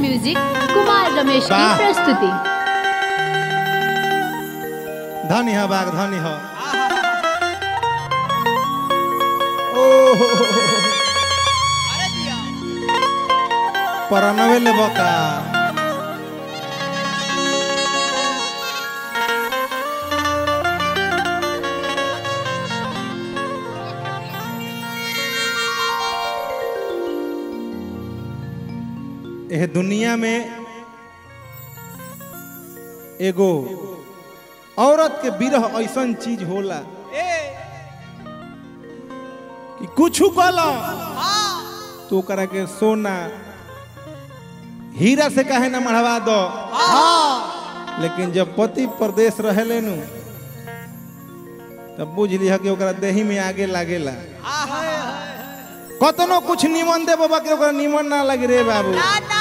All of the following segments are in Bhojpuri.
म्यूजिक कुमार रमेश की वाह। प्रस्तुति धनी ह बाग धनी ह ओहो परनवे ले बका एह दुनिया में एगो औरत के बिरह ऐसन चीज होला कि कुछ कल तो ओकरा के सोना हीरा से काहे ना मढ़वा दो लेकिन जब पति प्रदेश रहेले नु तब बुझ लिह कि ओकरा देही में आगे लागेला कतनो कुछ निमन दे बाबा के ओकरा निमन ना लगे रे बाबू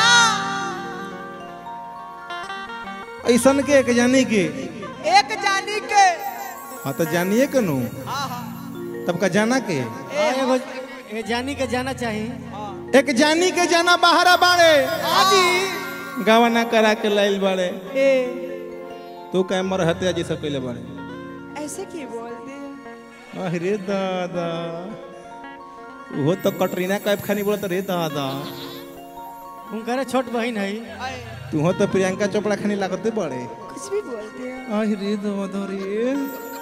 ऐसन के एक जानी के एक जानी के हाँ तो जानिए के नु तब का जाना के एगो ए जानी के जाना चाहिए एक जानी के जाना बाहरा बाड़े आजी गवाना करा के लाइल बाड़े ए तू कह मर हत्या जी सब कैले बाड़े ऐसे की बोल दे अरे दादा वो तो कटरीना कैफ खानी बोलत रे दादा उनकर छोट बहन है तू हो तो प्रियंका चोपड़ा खानी लागते बड़े कुछ भी बोल दे अरे दादा रे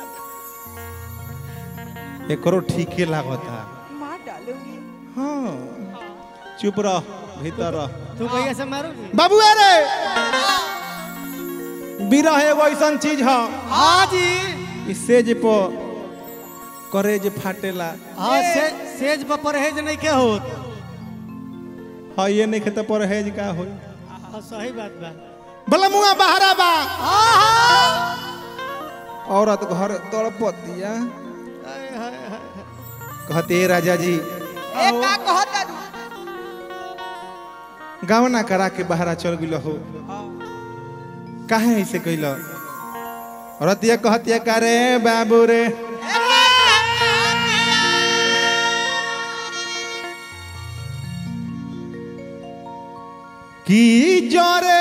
एकरो ठीके लागता मार डालूंगी हाँ चुप रह भीतर रह तू भैया से मारोगी बाबू अरे बिरह एगो ऐसन चीज है हाँ जी ई सेज पर करे जे फाटेला हाँ से, सेज पर परहेज नहीं के होत हाँ ये नहीं खेते परहेज का होई हाँ सही बात बा भला मुआ बहरा बा औरत घर तड़पतिया हाय, हाय, हाय। कहते राजा जी ए का कहता तू गावना करा के बहरा चल गिल हो काहे ऐसे कैल रतिया कहतिया का रे बाबू रे की जरे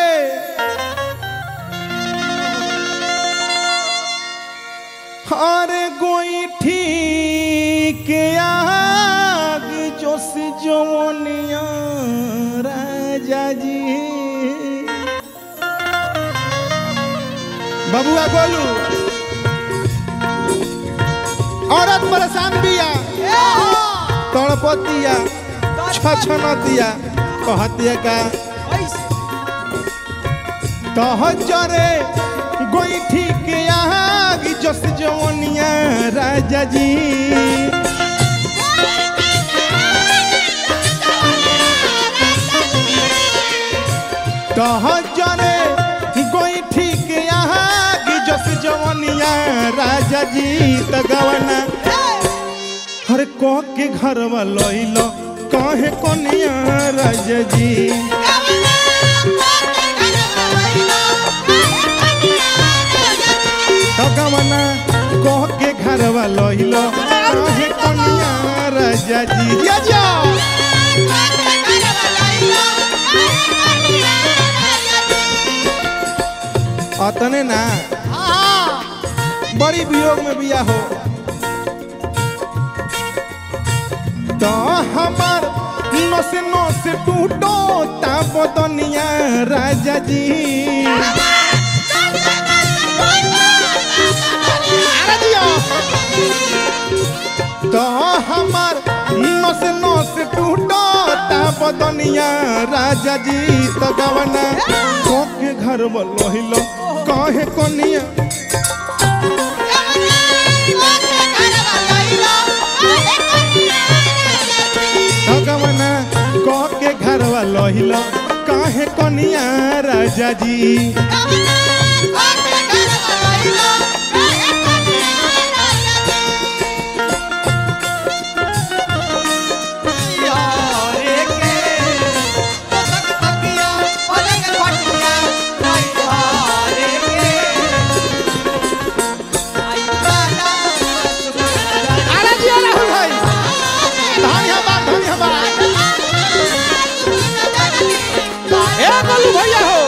अरे गोईठी के आग जोश जवनिया राजा जी बबुआ बोलू औरत परेशान बिया तड़पतिया छछनतिया कहतिया का तहजरे गोईठी के आग जस जवनिया राजा जी तहजरे गोईठी के आग जस जवनिया राजा जी त गवना हर को के घरवा लइलो कहे कोनिया राजा जी भगवाना कह के घरवा लइलो कहे कोनिया राजा जी जा जा अतने ना बड़ी वियोग में बिया हो तो हमार नस नस टूटो ता बदनिया राजा जी अरे दिया। तो हमार नस नस टूटो ता बदनिया राजा जी तो गवना के घर लोहिलो कहे कोनिया भगवाना कह के घरवा लोहिलो कहे कोनिया राजा जी अरे जी राहुल भाई धन्यवाद धन्यवाद ए बोलू भैया हो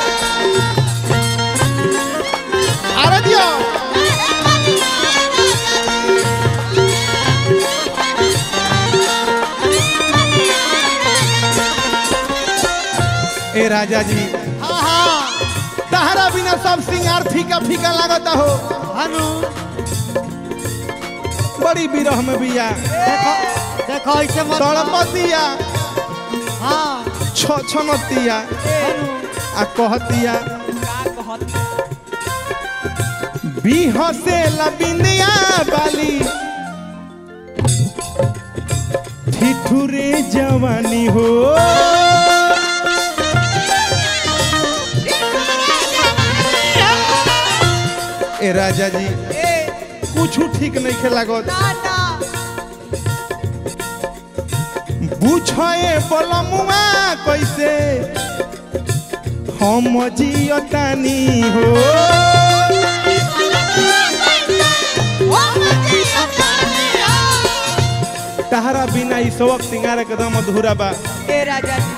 अरे दियो ए राजा जी हाँ हाँ तहरा बिना सब सिंगार फीका फीका लागता हो हनु बड़ी बिरह में बिया देखो देखो ऐसे मत तड़पतिया हाँ छ छनतिया हनु आ कहतिया का कहत बिहसे लबिंदिया बाली ठिठुरे जवानी हो ए राजा जी ए कुछ ठीक नहीं खेलागत ना ना बुझे बलमुआ कैसे हम जियतानी हो तहरा बिना ई सबक सिंगार एकदम अधूरा बा ए राजा जी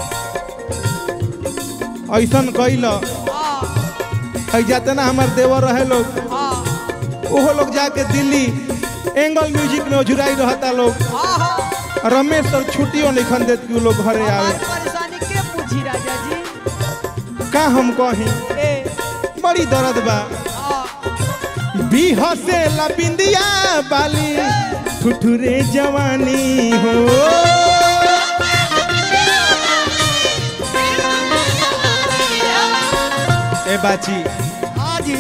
ऐसन कैल हाँ है जाते ना हमार देवर रहे लोग हाँ ओहो लोग जाके दिल्ली एंगल म्यूजिक में जुराई रहता लोग हाँ हाँ रमेश और छुट्टियों नहीं खन देत कि उ लोग घरे आवे हमारी परेशानी के पूछी राजा जी का हम कही ए बड़ी दर्द बा हाँ बिहसे लबिंदिया बाली ठुठुरे जवानी हो ए बाची हाँ जी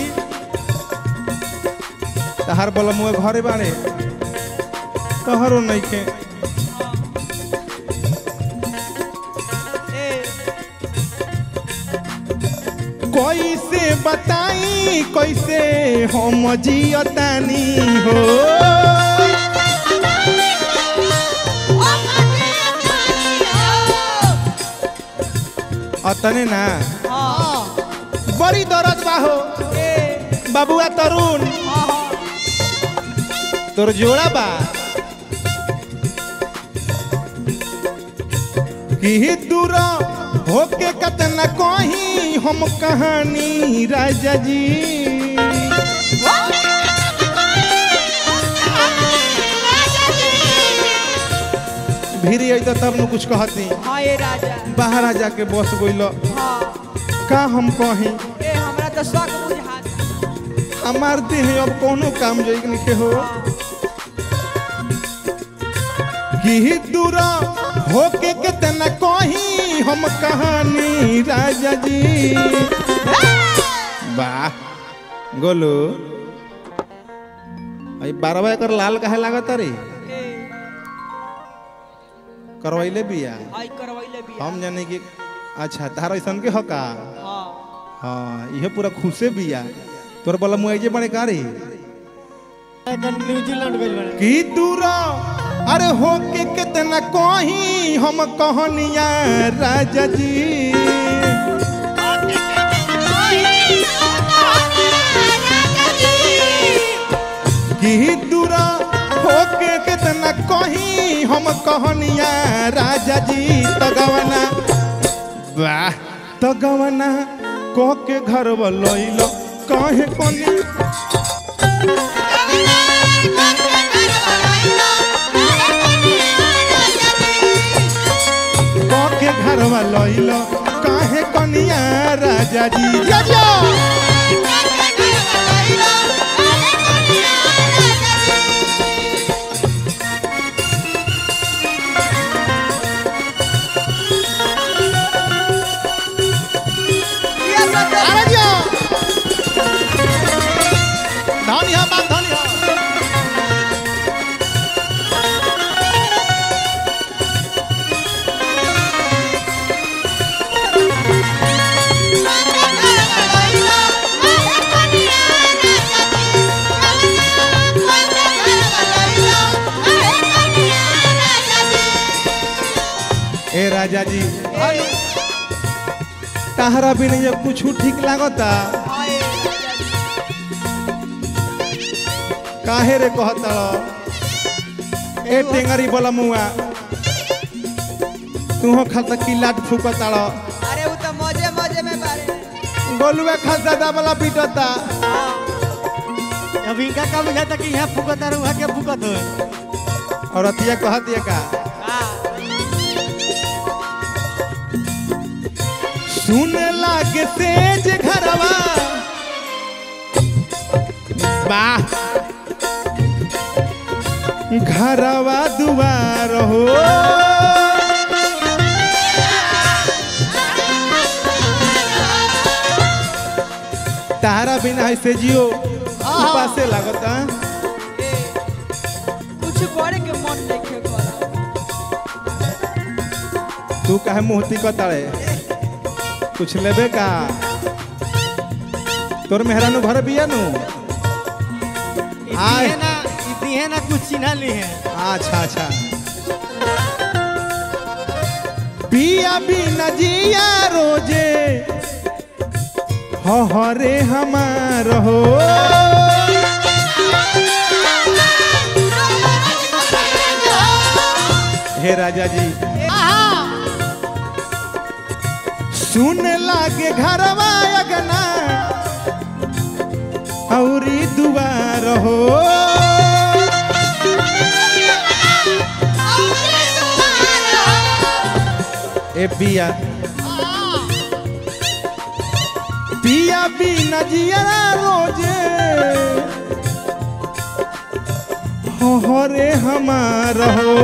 तहार बलमुए घरे बाड़े तहरो नइखे ए कैसे बताई कैसे हम जियतानी हो अतने ना हाँ बड़ी दर्द बा हो ए बाबुआ तरुण हाँ हाँ तोर जोड़ा बा कि दूर होके कतना कहीं हम कहानी राजा जी भीरी आई तो तब न कुछ कहती हाँ ए राजा बाहर आ जाके बस गइल हाँ का हम कहीं ए हमरा तो शौक बुझात हमार देह अब कोनो काम जोइक निके हो कि दूर होके कितना कहीं हम कहानी राजा जी वाह गोलू आई बारवा एकर लाल काहे लागत रे ए करवैले बिया हाय करवैले भी हम जाने कि अच्छा तार ऐसन के हका हाँ हाँ इहे पूरा खुशे बिया तोर बोला मुआइजे बड़े का रे एकदम न्यूजीलैंड गइल बने की दूरा अरे हो के कितना कहीं हम कहनिया राजा जी की दूरा हो के कितना कहीं हम कहनिया राजा जी तो गवना वाह तो गवना कह के घर लइलो कहे कोनी के घरवा लइलो काहे कनिया राजा जी जा जा ये सब तो- अरे जा धनी हा बात धनी हा ए राजा जी ताहरा बिना ये कुछ ठीक लागता हाँ ए राजा जी काहे रे कहता ए टेंगरी बोला मुआ तू खाता की लाट फूकता अरे वो तो में बारे गोलुआ खसा दाबला पीटता अब इनका का बुझाता कि यहाँ फुकत और वहाँ के फुकत हो और अतिया कहतिया का सुन लागे तेज घरवा वाह घरवा दुआर हो तारा बिना ऐसे जियो पासे लागता कुछ करे के मन नहीं करा तू काहे मुहती कताड़े कुछ लेबे का तोर मेहरानू घर बिया नु ई आय। दिहे ना ई दिहे ना कुछ चिन्हा ली है अच्छा अच्छा पिया बिना जिया रोजे हो हरे हमार हो हे राजा जी सुन लागे घरवा अगना औरी दुआर हो ए पिया पिया बिना जियरा रोजे हो हो रे हमार हो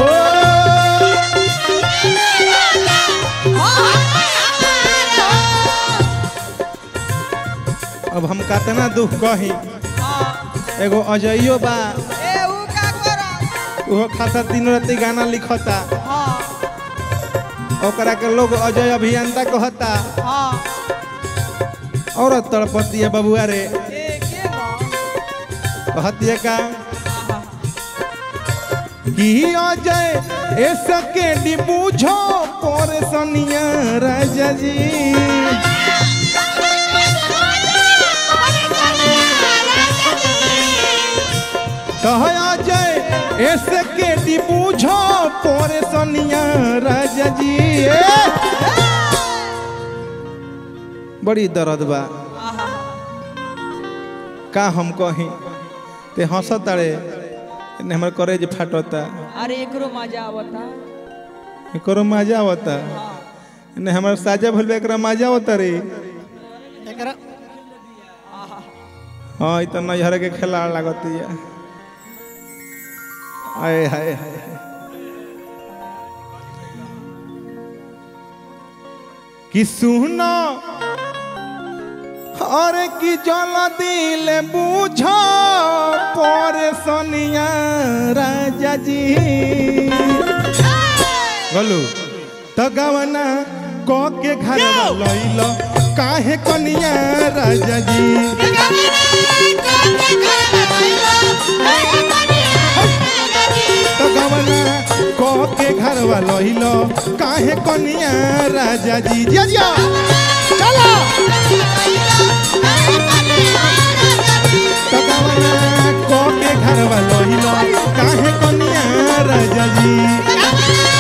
अब हम कतना दुख कही एगो अजइयो बा ए ऊ का करा उहो खाता दिन राति गाना लिखता हां ओकरा के लोग अजय अभियंता कहता हां और तड़पती है बबुआ रे ए के बा कहती है का कि अजय ए सके बूझो पर सनिया राजा जी कह अजय ए सके बूझो पर सनिया राजा जी ए! बड़ी दर्द बा का हम कही ते हंसत तारे ने हमर करेज फाटता अरे एकरो मजा आवता एकरो मजा आवता ने हमर साजा भइल बा, एकरा मजा आवता रे एकरा हाँ ई त नैहर के खिलाड़ लागतिया आए हाय हाय कि सुनो अरे कि जल दिल बुझ पर सनिया राजा जी बोलू तो गवना क के घर लइल काहे कनिया राजा जी तो गवना क के घर लइल काहे कनिया राजा जी जिया जिया चलो तो गवना क के घर लइल काहे कनिया राजा जी